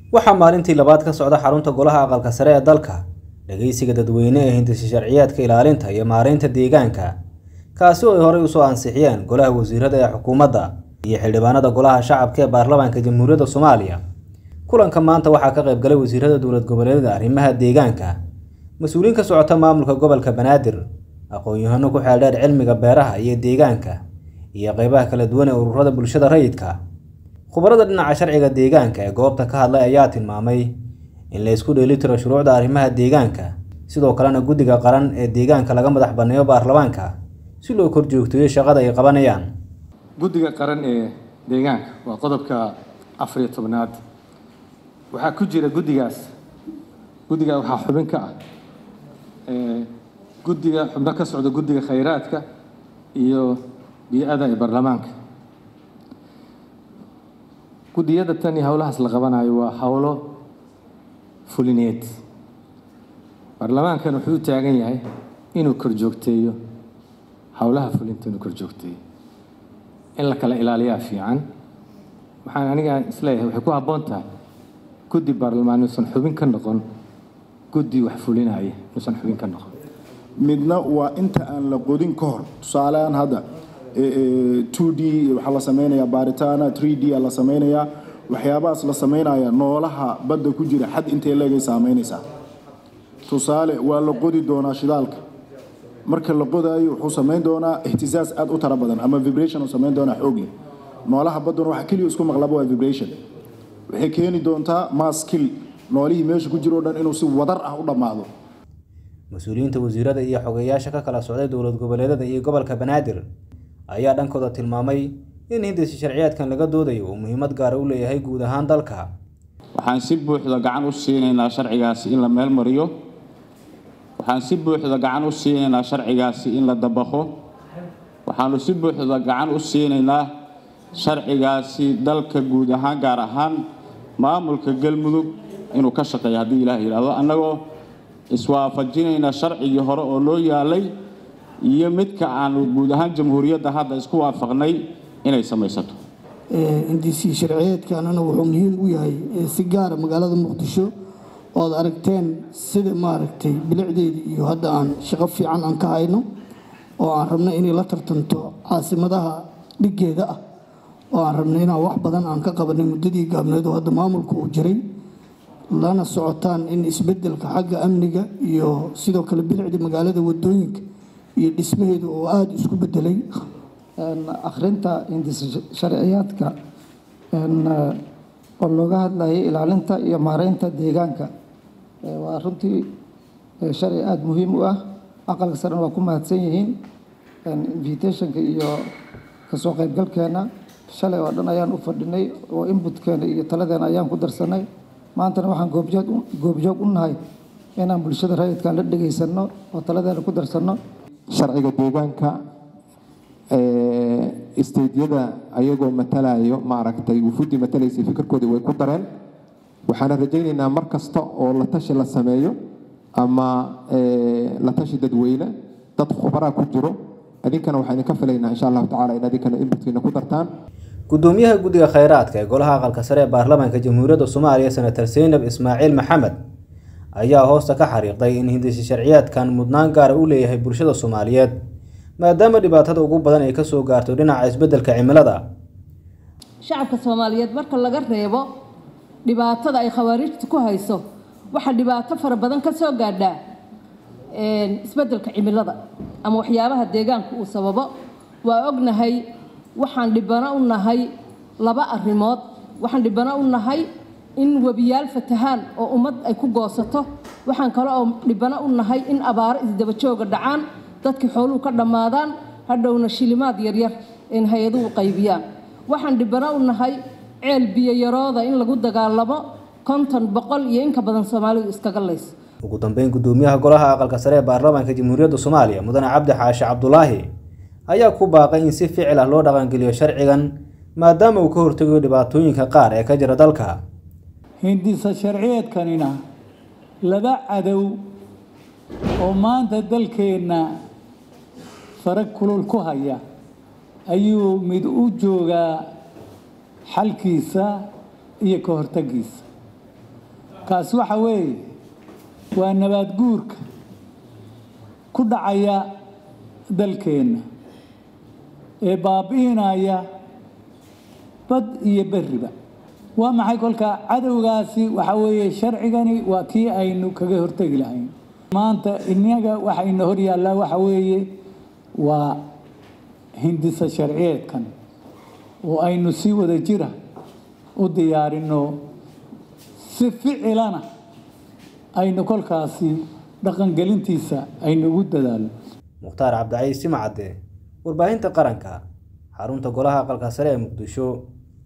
waxaa maalintii labaad ka socda xarunta golaha aqalka sare ee dalka dhageysiga dadweyne ee hindisi sharciyaadka ilaalinta iyo maareynta deegaanka kaasi oo ay horey usoo ansixiyeen golaha wasiirada ee xukuumadda iyo xildhibaanada golaha shacabka ee baarlamaanka jamhuuriyadda soomaaliya kulanka maanta waxaa ka qayb galay wasiirada dowlad goboleedyada arrimaha deegaanka mas-uuliyiin ka socota maamulka gobolka banaadir aqoon-yahano ku xeeldheer cilmiga beeraha iyo deegaanka iyo qeybaha kala duwan ee ururada bulshada rayidka khubarada dhinaca sharciga deegaanka ee goobta ka hadlay ayaa tilmaamay in la isku dheelitiro shuruucda arrimaha deegaanka sidoo kalena guddiga qaran ee deegaanka laga madax banneeyo baarlamaanka si loo kor joogteeyo shaqada ay qabanayaan guddiga qaran ee deegaanka waa qodobka afar iyo tobnaad waxaa ku jira guddigaas guddiga waxaa xubin ka ah guddiga xubno ka socda guddiga khayraadka iyo bii-ada ee baarlamaanka guddiyada tan iyo howlahaas la qabanayo waa howlo fulineed baarlamaankan wuxuu u taagan yahay inuu kor joogteeyo howlaha fulinta inuu kor joogteeyo in la kala ilaaliyaa fiican waxaan aniga isleeyahay waxay ku habboon tahay guddi baarlamaan inuusan xubin ka noqon guddi wax fulinaya inuusan xubin ka noqon midna waa inta aan la qodin ka hor tusaaleaan hadda two d waxaa la samaynayaa baaritaana three d a la samaynayaa waxyaabahaas la samaynaya noolaha badda ku jira xad intay leegay saamaynaysaa tusaale waa la qodi doonaa shidaalka marka la qodaayo wuxuu samayn doonaa ihtisaas aad u tara badan ama vibration uu samayn doonaa xoog leh noolaha badduna waxa keliya isku maqlaba waa vibration waxay keeni doontaa maskil noolihii meesha ku jiro o dhan inuu si wadar ah u dhammaado mas-uuliyiinta wasiirada iyo xogeyaasha ka kala socday dowlad goboleedyada iyo gobolka banaadir ayaa dhankooda tilmaamay in hindisi sharciyaadkan laga doodayo uu muhiimad gaara u leeyahay guud ahaan dalka waxaan si buuxda gacan u siinaynaa sharcigaasi in la meel mariyo waxaan si buuxda gacan u siinaynaa sharcigaasi in la dabaqo waxaanu si buuxda gacan u siinaynaa sharcigaasi dalka guud ahaan gaar ahaan maamulka galmudug inuu ka shaqeeyo haddii ilaah yidhaahdo annagoo iswaafajinayna sharcigii hore oo loo yaalay iyo midka aanu guud ahaan jamhuuriyadda hadda isku waafaqnay inay samaysato indisi sharciyeedkanana wuxuu muhiim u yahay si gaara magaalada muqdisho ood aragteen sida maaragtay bilicdeedii iyo hadda aan shaqo fiican aan ka hayno oo aan rabno inay la tartanto caasimadaha dhiggeeda ah oo aan rabno inaan wax badan aan ka qabanay muddadii gaabneed oo hadda maamulka uu jiray lana socotaan in isbedelka xagga amniga iyo sidoo kale bilicda magaalada wadooyinka iyo dhismaheedu oo aada isku bedelay akhrinta hindis sharciyaadka oo looga hadlayay ilaalinta iyo maareynta deegaanka waa runtii sharci aada muhiim u ah aqalka sarena waa ku mahadsan yihiin invitationka iyo kasoo qaybgalkeena shalay oo dhan ayaan u fadhinay oo inbutkeena iyo taladeena ayaan ku darsanay maantana waxaan goobjoog goobjoog u nahay inaan bulshada rayidkan la dhegaysanno oo taladeena ku darsanno sharciga deegaanka isteydyada ayagoo matalayo maaragtay wufuuddii matalaysay fikirkoodii way ku dareen waxaana rajaynaynaa mar kasta oo la tashi la sameeyo ama la tashi dadweyne dad khubaraa ku jiro idinkana waxaan idinka filaynaa insha allahu tacala in idinkana inbutkiina ku dartaan gudoomiyaha guddiga khayraadka ee golaha aqalka sare ee baarlamaanka jamhuuriyadda soomaaliya senator seynab ismaaciil maxamed ayaa hoosta ka xariiqday in hindisi sharciyaadkan mudnaan gaara u leeyahay bulshada soomaaliyeed maadaama dhibaatada ugu badan ay kasoo gaarto dhinaca isbeddelka cimilada shacabka soomaaliyeed marka laga reebo dhibaatada ay khawaarijta ku hayso waxaa dhibaato fara badan ka soo gaadhaa isbeddelka cimilada ama waxyaabaha deegaanka uu sababo waa ognahay waxaan dhibano u nahay laba arrimood waxaan dhibano u nahay in webiyaal fatahaan oo ummad ay ku goosato waxaan kale oo dhibano u nahay in abaaro isdabajooga dhacaan dadkii xooluhu ka dhammaadaan hadhowna shilimaad yaryar in hay-aduhu qaybiyaan waxaan dhibano u nahay ceel biyoyarooda in lagu dagaalamo konton boqol iyo inka badan soomaalidu iskaga lays ugu dambeyn gudoomiyaha golaha aqalka sare ee baarlamaanka jamhuuriyadda soomaaliya mudane cabdi xaashi cabdulaahi ayaa ku baaqay in si ficil ah loo dhaqangeliyo sharcigan maadaama uu ka hortegayo dhibaatooyinka qaar ee ka jira dalka hindisa sharciyeedkanina laba cadow oo maanta dalkeenna farag kulul ku haya ayuu mid u joogaa xalkiisa iyo ka hortagiisa kaasi waxa weeye waa nabaad guurka ku dhacaya dalkeenna ee baabi'inaya bad iyo berriba waa maxay kolka cadowgaasi waxa weeye sharcigani waa kii aynu kaga hortegi lahayn maanta inaga waxayna hor yaallaa waxa weeye waa hindisa sharciyeedkan oo aynu si wada jira u diyaarinno si ficilana aynu kolkaasi dhaqangelintiisa aynu ugu dadaalno mukhtaar cabdicaiis simacadde warbaahinta qaranka xarunta golaha aqalka sare ee muqdisho